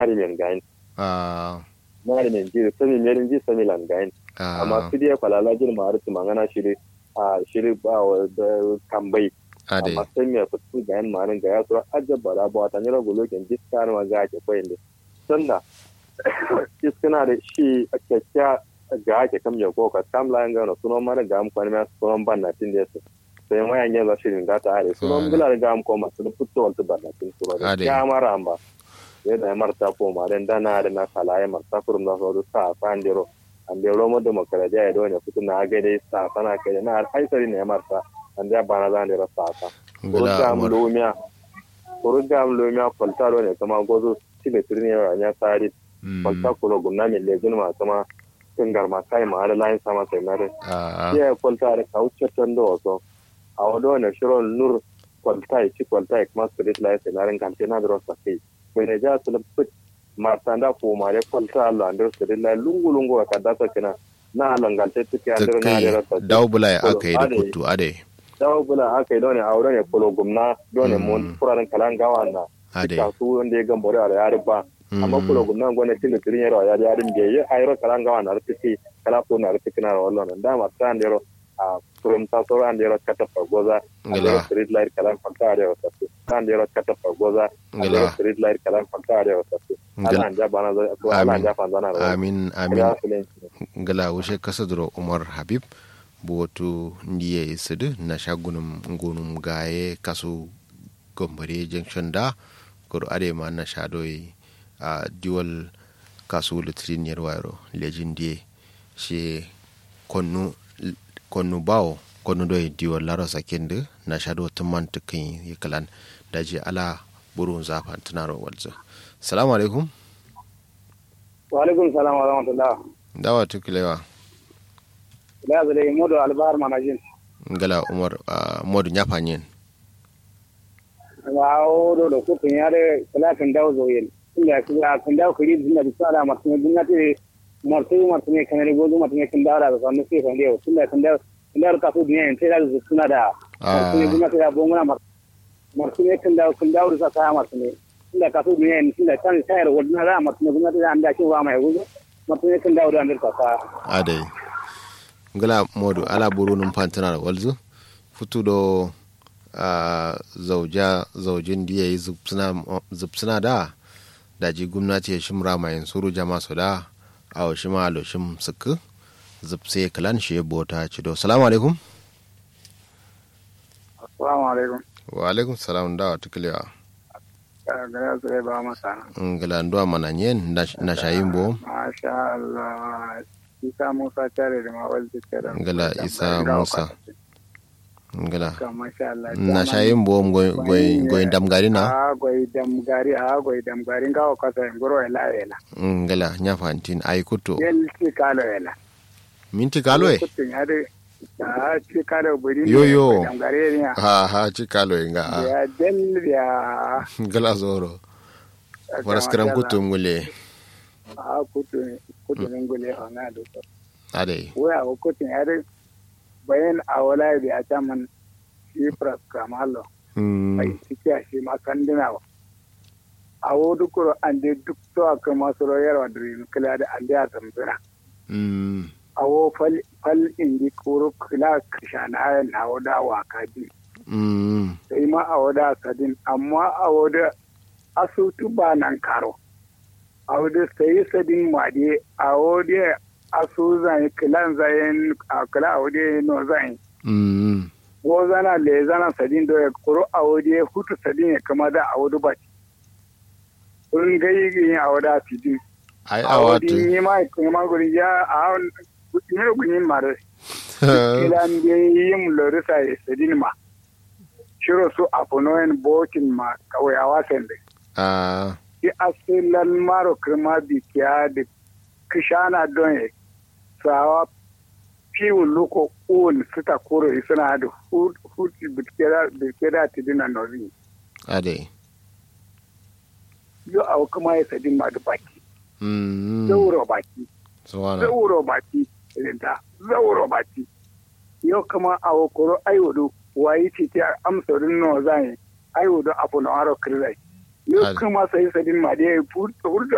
hari men gain ah na hari men ji sami merin ji sami lan gain amma ah su dai falala jin ma har su mangana shiri a shiri ba wa da kambai ade amma sai me fitu gain ma ran ga ya so ajaba da ba ta nyira golo ken jiska ma ga ke koyin da sanda jiskana da shi a kyakya ga ake kam ya ko ka kam la nga no suno mara ga am kwani ma suno ban na tin desu sai ma yan yanzu shirin da ta are suno Ah. bila ga am ko ma suno putto wal ban na tin suno Ade. ya mara amba ya da marta ko ma dan dana da na kala ya marta kurum da so sa fan dero an de romo demokradiya ya dole fitu na ga dai sa sana kai na aisari ne marta an da bana zan dero sa ta ngala kurugam umar lumia kurugam lumia kwaltaro ne kama gozo tile tirni ya nya tari Mm, kwalta kulo gumna mi lejin ma kama tingar ma kai ma ala lain sama sai mare ah ya kwalta da kauce tan do so a wado ne shiro nur kwalta ci kwalta kuma spirit lai sai larin kan tana da rosa kai mai ne ja su lupit ma tanda ko ma ya kwalta Allah andro spirit lai lungu lungu ka data kina na langalte tike ta andro na kai da rosa dawo bula ya Kolo, aka yi da ade. kutu ade dawo bula aka yi dole a wurin ya kulo gumna dole Mm. mun furaren kalan gawa na ade kasu wanda ya gambore a yari ba amma Mm. kulo gumna gwane tilo tirin yaro yari yari mbe ye ayro kalan gawa na rtiki kala ko na rtiki na wallo na dama tan yaro a turum ta so an yaro kata pagoza Ngala. yaro street light kalan fakta yaro tasu tan yaro kata pagoza Ngala. yaro street light kalan fakta yaro tasu Ngala. ala anja bana zo ko ala Amin. anja fanzana ro amin amin ya filen ngala wushe kasadro umar habib botu ndiye isidu na shagunum ngunum gaye kasu gombare junction da kuru ade ma na shadoyi a diwal kasu litrin yarwaro lejin diye shi konnu konnu bawo konnu doy diwal laro sakende na shado tumman tukin yikalan daji ala burun zafan tunaro walzo salamu alaikum wa alaikum salam wa rahmatullah dawa tukilewa la zale modo albar manajin ngala umar uh, modu nyafanyen wa o do do ko kun yare kala kan dawo zo yin inda kala kan dawo kiri dinna bi sala martin dinna te martin martin kan ne gozo martin kan dawo da sanu sai kan dawo tunda kan dawo kan dawo ka so dinna sai da su suna da Ah. martin dinna sai da bongona martin kan dawo kan dawo da sa martin tunda ka so dinna tunda kan sai da wadna da martin dinna da an da shi wa mai gozo martin kan dawo da an da ka adai ngala modu ala buru num pantana walzu futu do uh, zauja zaujin diya yi zubsina da daji gwamnati ya shimra mai suru jama su da a wa shima alo shim suku zubse kalan shi bota ci do salamu alaikum assalamu alaikum wa alaikum salam da wa tukulewa gara su ba masa ngala ndo mana nyen na- na shayin bo Masha Allah. Isa Musa tare da mawal da ngala isa musa ngala Masha Allah. na shayin bo goyin damgari na A goyi damgari a goyi damgari ngawo kasa ngoro ela ela. ngala nyafantin ay kuto Yel ci kalo ela. minti kalo e Kutin yare. A ci kalo buri. Yo, yo. Damgari ne. ha ha ci kalo e nga a Ya del ya. ngala zoro waras karam kuto ngule A kutin kutin ngule ona do. ade Waya ko kutin yare. Bayan a wala bi a taman shi pras kamalo. mm mai ciki a shi makandina ba a wodu kuro an de duk to a kan masu royarwa da rin kila da an da zambira mm a wo fal fal indi kuro kila kishana ayan na woda wa kaji mm sai ma a woda sadin amma a woda asutu ba nan karo a woda sai sadin made a woda asu zan kilan zayen a kila a woda no zan mm wo zana le zana sadin do ya kuro a woda hutu sadin ya kama da a woda ba kun gai yin a woda sidin ai a wodi awatu ni ma ko ma gori ya a ni ro gunyin mare ilan de yim lori sa sedin ma shiro su aponoen botin ma kawai a wasan da a ki asilan maro kirma bi kiya da kishana don ye sawa fiwu luko un suta kuro suna da hutu bitkeda tidina nozi ade yo a kuma ya sedin ma da baki mm zauro baki suwana zauro baki rinta zauro baki yau kama a wakoro aiwudu wayi ce ta amsarin nawa zan yi aiwudu abu na aro kirzai yau Al- kama sai sadin ma da ya furta